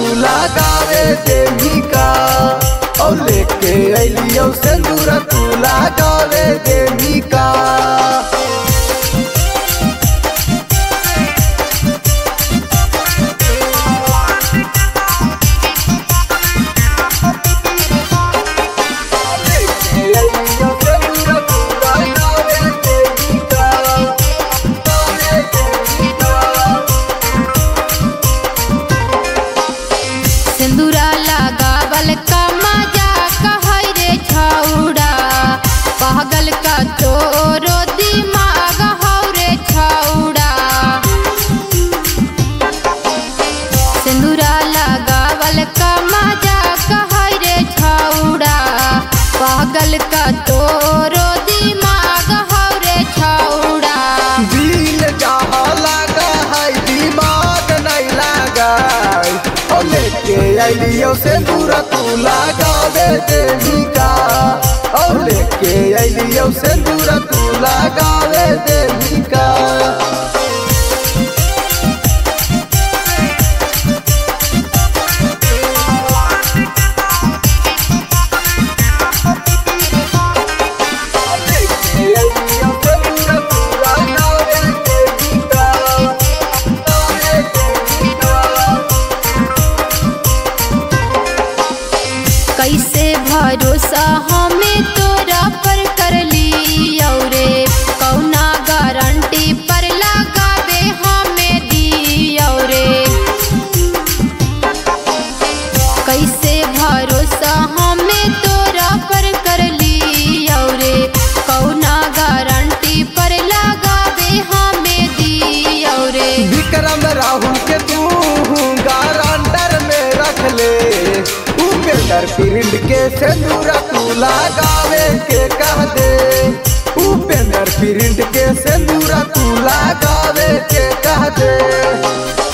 लगावे देवी का और लेके अलियो सिंदूर तू लगावे देवी का सिंदूरा लगावल का मजा कहै रे छौड़ा पागल का तोरो दिमाग हौ रे छौड़ा सिंदूरा लगावल का मजा कहै रे छौड़ा पागल का तोरो दिमाग हौ रे छौड़ा दिल जहाँ लगा है दिमाग नहीं लगा और लेके अलियो सिंदूर तू लगावे देवी का और लेके अलियो सिंदूर तू लगावे देवी का कैसे भरोसा हमें तोरा पर कर ली औरे कौना गारंटी पर लगावे हमें दी औरे कैसे भरोसा हमें तोरा पर कर ली औरे कौना गारंटी पर लगावे हमें दी औरे विक्रम राहुल के तू गारंटर में रख ले उपेंद्र प्रिंट के सिंदूर तू लगावे के कह दे उपेंद्र प्रिंट के सिंदूर तू लगावे के कह दे